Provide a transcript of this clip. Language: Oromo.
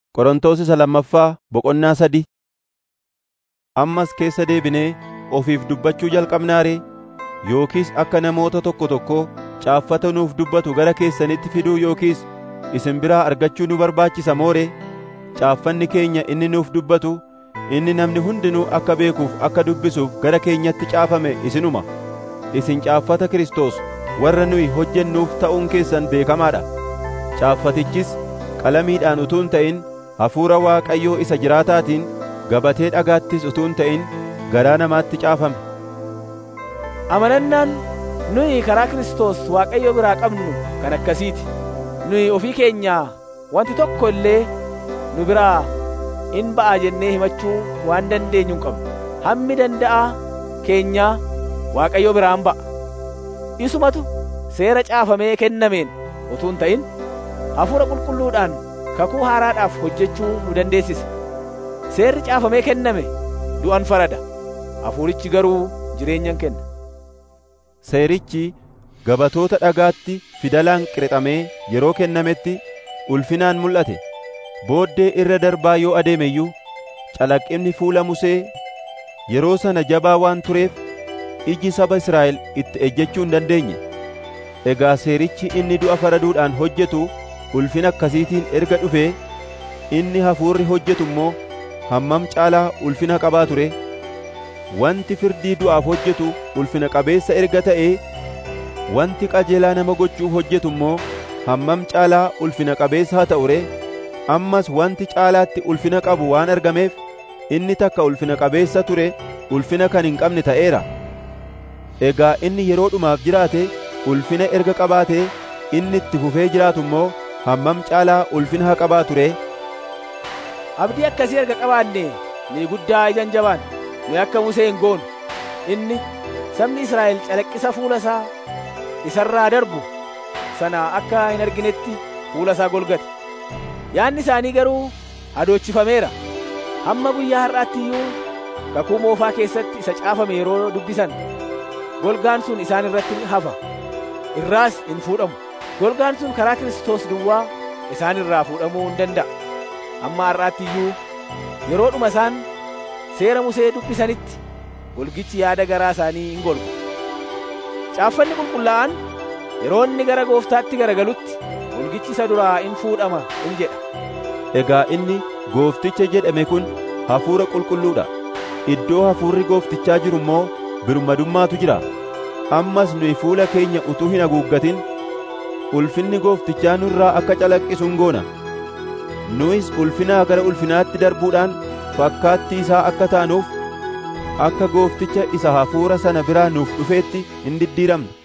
Qorontos isa lammaffaa boqonnaa sadii Ammas keessa deebinee ofiif dubbachuu jalqabnaa ree? Yookiis akka namoota tokko tokkoo caaffata nuuf dubbatu gara keessanitti fiduu yookiis isin biraa argachuu nu barbaachisa moo ree? Caaffanni keenya inni nuuf dubbatu inni namni hundinuu akka beekuuf akka dubbisuuf gara keenyatti caafame isinuma. Isin caaffata Kiristoos warra nuyi hojjennuuf ta'uun keessan beekamaa dha. Caaffatichis qalamiidhaan utuu hin ta'in hafuura Waaqayyoo isa jiraataatiin gabatee dhagaattis utuu hin ta'in garaa namaatti caafame. Amanannaan nuyi karaa Kiristoos Waaqayyo biraa qabnu kan akkasiiti. Nuyi ofii keenyaa wanti tokko illee nu biraa in ba'a jennee himachuu waan dandeenyu hin qabnu. Hammi danda'a keenyaa Waaqayyo biraan ba'a. Isumatu seera caafamee kennameen utuu hin ta'in hafuura qulqulluudhaan kakuu haaraadhaaf hojjechuu nu dandeessisa. Seerri caafamee kenname du'an farada. Hafuurichi garuu jireenyan kenna. Seerichi gabatoota dhagaatti fidalaan qirixamee yeroo kennametti ulfinaan mul'ate. Booddee irra darbaa yoo adeeme iyyuu calaqqinni fuula Musee yeroo sana jabaa waan tureef iji saba Israa'el itti ejjechuu hin dandeenye. Egaa seerichi inni du'a faraduudhaan hojjetu ulfina akkasiitiin erga dhufee inni hafuurri hojjetu immoo hammam caalaa ulfina qabaa ture. Wanti firdii du'aaf hojjetu ulfina qabeessa erga ta'ee wanti qajeelaa nama gochuu hojjetu immoo hammam caalaa ulfina qabeessa haa ta'u ree. Ammas wanti caalaatti ulfina qabu waan argameef inni takka ulfina qabeessa ture ulfina kan hin qabne ta'eera. Egaa inni yeroo dhumaaf jiraate ulfina erga qabaatee inni itti fufee jiraatu immoo hammam caalaa ulfina haa qabaatu ree. Abdii akkasii erga qabaanne ni guddaa ijaan jabaan nu akka Musee hin goonu. Inni sabni Israa'el calaqqisa fuula isaa isarraa darbu sana akka hin arginetti fuula isaa golgate. Yaanni isaanii garuu hadoochifameera. Hamma guyyaa har'aatti iyyuu kakuu moofaa keessatti isa caafame yeroo dubbisan golgaan sun isaan irratti hafa. Irraas hin fuudhamu. Golgaan sun karaa Kiristoos duwwaa isaan irraa fuudhamuu hin danda'a. Amma har'aatti iyyuu yeroodhuma isaan seera Musee dubbisanitti golgichi yaada garaa isaanii hin golgu. Caaffanni qulqullaa'an yeroo inni gara gooftaatti garagalutti golgichi isa duraa in fuudhama in jedha. Egaa inni goofticha jedhame kun hafuura qulqulluudha. Iddoo hafuurri gooftichaa jiru immoo birmadummaatu jira. Ammas nuyi fuula keenya utuu hin haguuggatin ulfinni gooftichaa nurraa akka calaqqisu hin goona. Nuyis ulfinaa gara ulfinaatti darbuudhaan fakkaattii isaa akka taanuuf akka goofticha isa hafuura sana biraa nuuf dhufeetti hin diddiiramna.